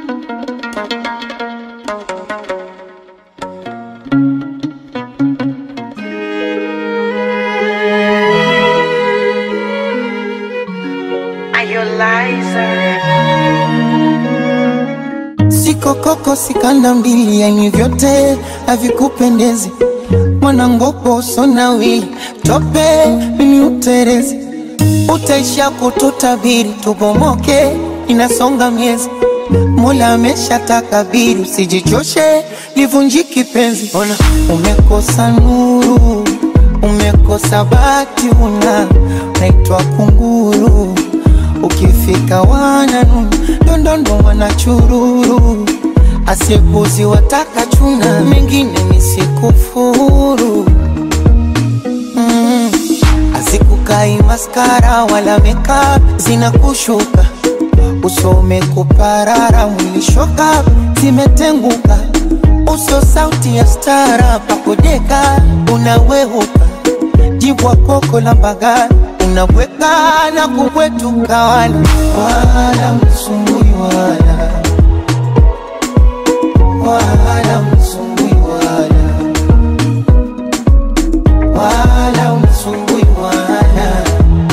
Siko koko sikanda mbili, yani vyote havikupendezi. Mwanangopo sonawi tope, mimi uterezi, utaisha kututabiri, tubomoke, inasonga miezi. Mola amesha takabiri, usijichoshe, livunjiki penzi. Ona umekosa nuru, umekosa bati, una naitwa kunguru ukifika wananu ndondondo wanachururu asiepuzi wataka chuna mengine nisikufuru mm. azikukai maskara wala meka zinakushuka usome kuparara mwilishoka zimetenguka uso sauti ya stara pakodeka unaweuka jibwa koko la mbagani unabweka na kubwetuka wala wala msumbui wala wala msumbui wala wala msumbui wala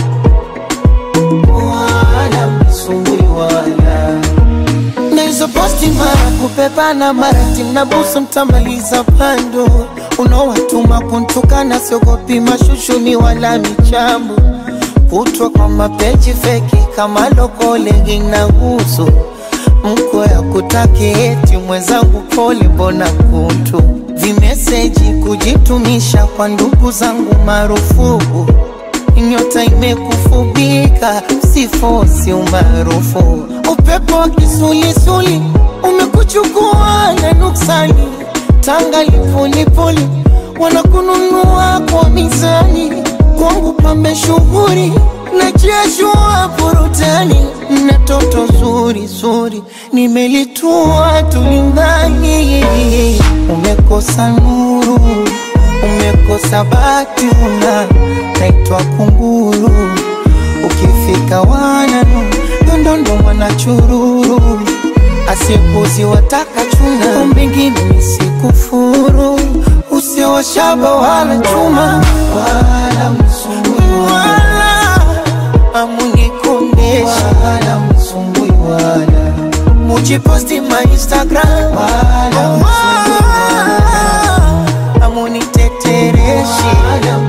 wala msumbui wala na hizo posti mara kupepana mara timnabusu mtamaliza pando unaowatuma kuntukana siogopi mashushuni wala michambo kutwa kwa mapeji feki kama lokolegi na uso mko ya kutaki eti mwenzangu pole mbona kuntu vimeseji kujitumisha kwa ndugu zangu marufuku nyota imekufubika sifosi umaarufu upepo wa kisulisuli umekuchukua na nuksani tanga lipulipuli wanakununua kwa mizani kwangu pambe shughuri na jeshua burutani na toto zuri zuri nimelitua tulingani umekosa nuru umekosa bati una naitwa kunguru ukifika wananu ndondondo mwanachururu asiepuzi wataka chuna mbingine nisikufuru usiowashaba wala chuma wala msumbui wala amunikondesha wala msumbui wala mujiposti ma instagram wala msumbui wala amunitetereshi wala